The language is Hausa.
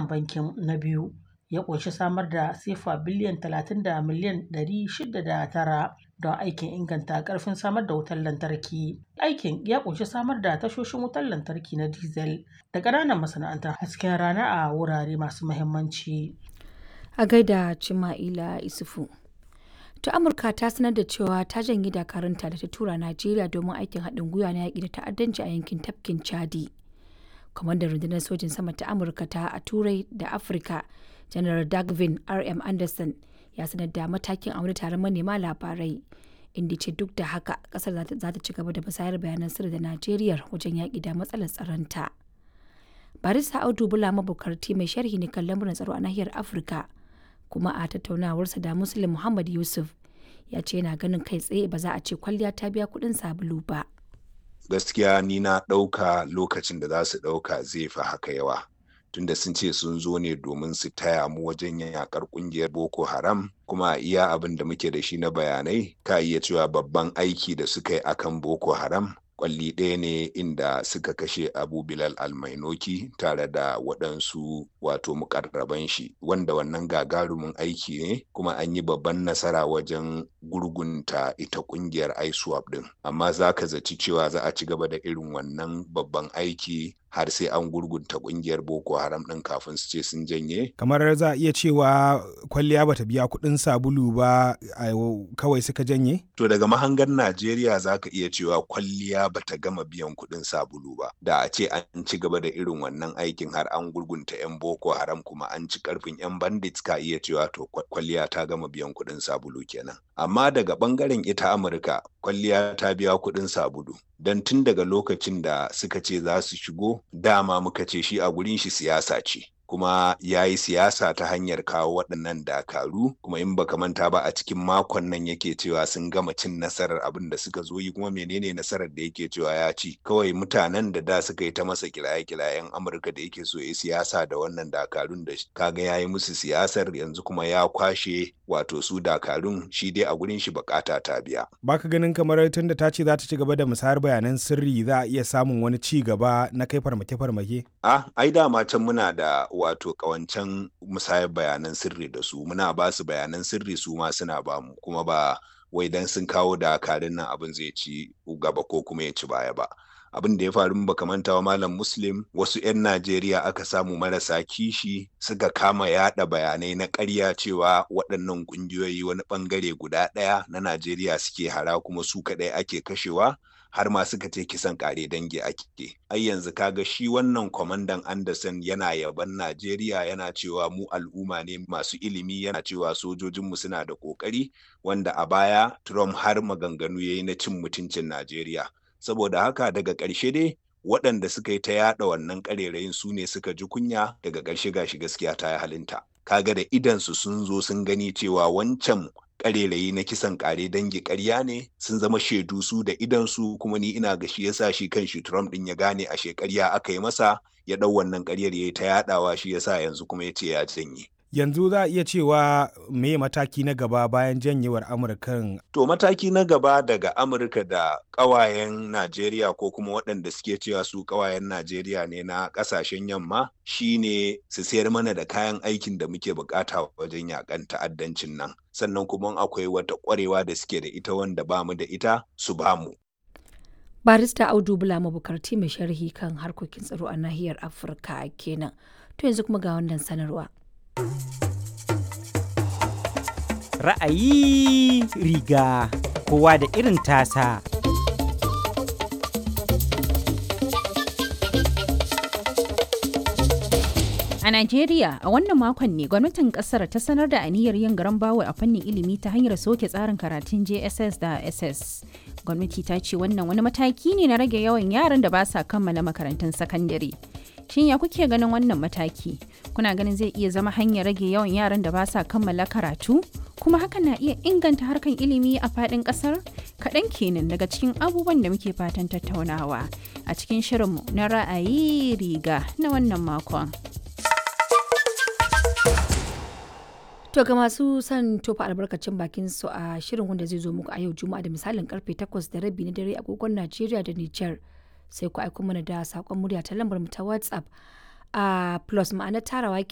wannan bankin na biyu ya ƙunshi samar da sefa biliyan 30 da miliyan 609 don aikin inganta ƙarfin samar da wutar lantarki. Aikin ya ƙunshi samar da tashoshin wutar lantarki na diesel da ƙananan masana'antar hasken rana a wurare masu muhimmanci. A gaida Cima'ila Isufu. To Amurka ta sanar da cewa ta janye dakarunta da ta tura Najeriya domin aikin haɗin gwiwa na yaƙi da ta'addanci a yankin tafkin Chadi. Kwamandan rundunar sojin sama ta Amurka ta a Turai da Afirka, General Dagvin R.M. Anderson ya sanar da matakin a wani taron manema labarai. Inda ce duk da haka kasar za ta ci gaba da musayar bayanan sirri da Najeriya wajen yaƙi da matsalar tsaronta. Barista Audu Bula mabukarti mai sharhi ne kan lamuran tsaro a nahiyar Afirka. kuma a tattaunawarsa da Muslim Muhammad Yusuf ya ce yana ganin kai tsaye ba za a ce kwalliya ta biya kuɗin sabulu ba. Gaskiya ni na ɗauka lokacin da za su ɗauka zai fi haka yawa. Tunda sun ce sun zo ne domin su taya mu wajen yakar ƙungiyar Boko Haram kuma iya abin da muke da shi na bayanai ka iya cewa babban aiki da suka yi akan Boko Haram kwalli ɗaya ne inda suka kashe abu bilal almainoki tare da waɗansu wato mukarraban shi wanda wannan gagarumin aiki ne kuma an yi babban nasara wajen gurgunta ita ƙungiyar iswap ɗin amma za ka zaci cewa za a ci gaba da irin wannan babban aiki har sai an gurgunta kungiyar boko haram din kafin su ce sun janye kamar za a iya cewa kwalliya bata biya kuɗin sabulu ba kawai suka janye to daga mahangar najeriya za ka iya cewa kwalliya bata gama biyan kuɗin sabulu ba da a ce an ci gaba da irin wannan aikin har an gurgunta yan boko haram kuma an ci karfin yan bandits ka iya cewa to kwalliya ta gama biyan kuɗin sabulu kenan amma daga bangaren ita amurka kwalliya ta biya kuɗin sabulu don tun daga lokacin da suka ce za su shigo dama muka ce shi a gurin shi siyasa ce kuma ya yi siyasa ta hanyar kawo waɗannan dakaru kuma in baka manta ba a cikin makon nan yake cewa sun gama cin nasarar abin da suka zo yi kuma menene nasarar da yake cewa ya ci kawai mutanen da da suka yi ta masa kiraye-kirayen amurka da yake so ya siyasa da wannan dakarun da kaga ya yi musu siyasar yanzu kuma ya kwashe wato su dakarun shi dai a gurin shi bukata ta biya baka ganin kamar tun da ta ce za ta ci gaba da musayar bayanan sirri za a iya samun wani ci gaba na kai farmake-farmake ah ai dama can muna da wato kawancan musayar bayanan sirri da su muna ba su bayanan sirri su ma suna ba mu kuma ba wai dan sun kawo dakarun nan abin zai ci gaba ko kuma ya ci baya ba abin da ya faru baka manta wa malam muslim wasu 'yan najeriya aka samu marasa kishi suka kama yada bayanai na ƙarya cewa waɗannan ƙungiyoyi wani ɓangare guda ɗaya na najeriya suke hara kuma su kaɗai ake kashewa har ma suka ce kisan kare dangi ake ai yanzu kaga shi wannan kwamandan anderson yana yaban najeriya yana cewa mu al'umma ne masu ilimi yana cewa sojojinmu suna da kokari wanda a baya trump har maganganu ya yi na cin mutuncin najeriya saboda haka daga ƙarshe dai waɗanda suka yi ta yaɗa wannan ƙarerayin su ne suka ji kunya daga ƙarshe gashi gaskiya ta yi halinta kaga da idansu sun zo sun gani cewa wancan karerayi na kisan kare dangi karya ne sun zama shaidu su da idansu kuma ni ina ga shi yasa shi kan shi Trump din ya gane a shekarya aka yi masa ya dau wannan karyar ya ta yadawa shi yasa yanzu kuma ya ce ya janye. Yanzu za a iya cewa me mataki na gaba bayan janyewar Amurkan? To mataki na gaba daga Amurka da ƙawayen Najeriya ko kuma waɗanda suke cewa su ƙawayen Najeriya ne na ƙasashen yamma shine su sayar mana da kayan aikin da muke bukata wajen yakan ta'addancin nan. Sannan kuma akwai wata ƙwarewa da suke da ita wanda ba mu da ita su ba mu. Barista Audu Bula mabukarti mai sharhi kan harkokin tsaro a nahiyar Afirka kenan. To yanzu kuma ga wannan sanarwa. Ra'ayi riga kowa da irin tasa. A Najeriya a wannan makon ne gwamnatin kasar ta sanar da aniyar yin garan bawo a fannin ilimi ta hanyar soke tsarin karatun JSS da SS. Gwamnati ta ce wannan wani mataki ne na rage yawan yaran da ba sa kammala makarantun sakandare. Shin ya kuke ganin wannan mataki? Kuna ganin zai iya zama hanyar rage yawan yaran da ba sa kammala karatu? Kuma hakan na iya inganta harkan ilimi a faɗin ƙasar? Kaɗan kenan daga cikin abubuwan da muke fatan tattaunawa a cikin shirinmu na ra'ayi riga na wannan makon. To ga masu son tofa albarkacin bakin su a shirin wanda zai zo muku a yau Juma'a da misalin karfe 8 da rabi na dare agogon Najeriya da Nijar. sai ku aiko mana da saƙon murya ta lambar mu ta WhatsApp a plus ma'ana tarawa